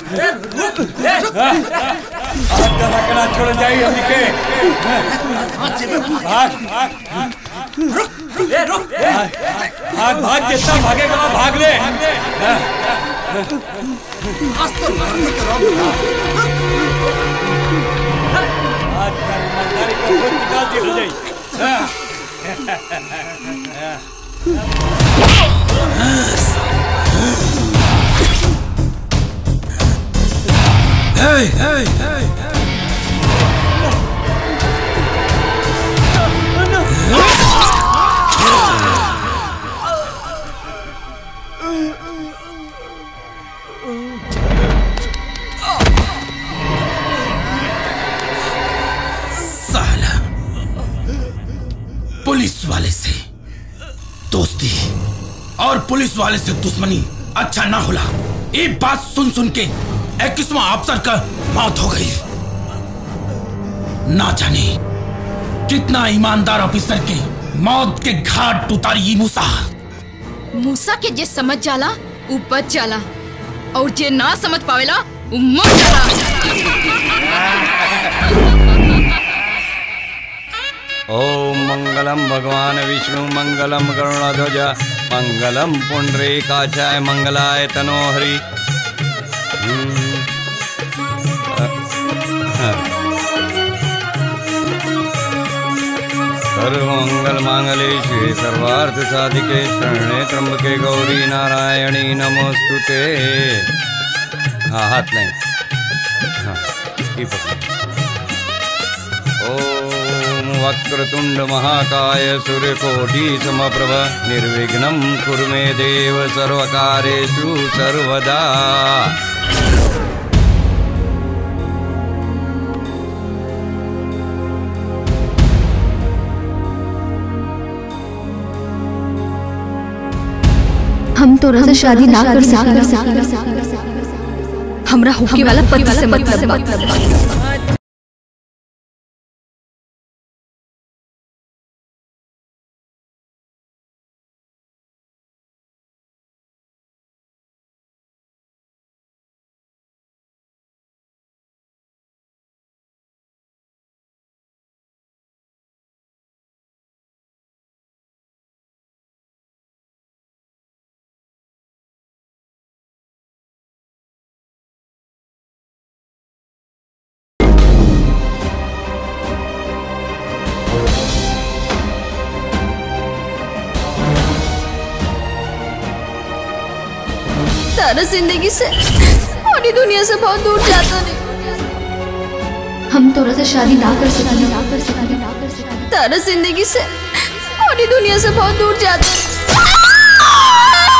आज तक रखना छोड़ जाई हमनी के भाग भाग भाग जितना भागेगा वहाँ भाग ले आज कर ईमानदारी का खुद निकाल दी हो जाई Hey, hey, hey. साला पुलिस वाले से दोस्ती और पुलिस वाले से दुश्मनी अच्छा ना होला एक बात सुन सुन के इक्कीसवा अफसर का मौत हो गई ना जाने कितना ईमानदार ऑफिसर के मौत के घाट उतारी मूसा मूसा के जे समझ जाला उ बच जाला और जे ना समझ पावेला उ मर जाला ओम मंगलम भगवान विष्णु मंगलम गरुणध्वज मंगलम पुंडरीकाचाय मंगलाय तनोहरि हम्म, अ, हाँ। सर्वमंगल मांगले शिवे सर्वार्थ साधिके शरणे त्र्यंबके गौरी नारायणी नमोस्तुते हाँ हाथ नहीं हाँ ये पकड़ो ॐ वक्रतुण्ड महाकाय सूर्यकोटि समप्रभ निर्विघ्नं कुरु मे देव सर्वकारेषु सर्वदा हम तोरा से शादी ना कर सकते हमरा होके वाला पति से मतलब बा। तारा जिंदगी से और ये दुनिया से बहुत दूर जाता नहीं हम तोरा से शादी ना कर सकते ना कर सकते ना कर सकते तारा जिंदगी से और ये दुनिया से बहुत दूर जाता नहीं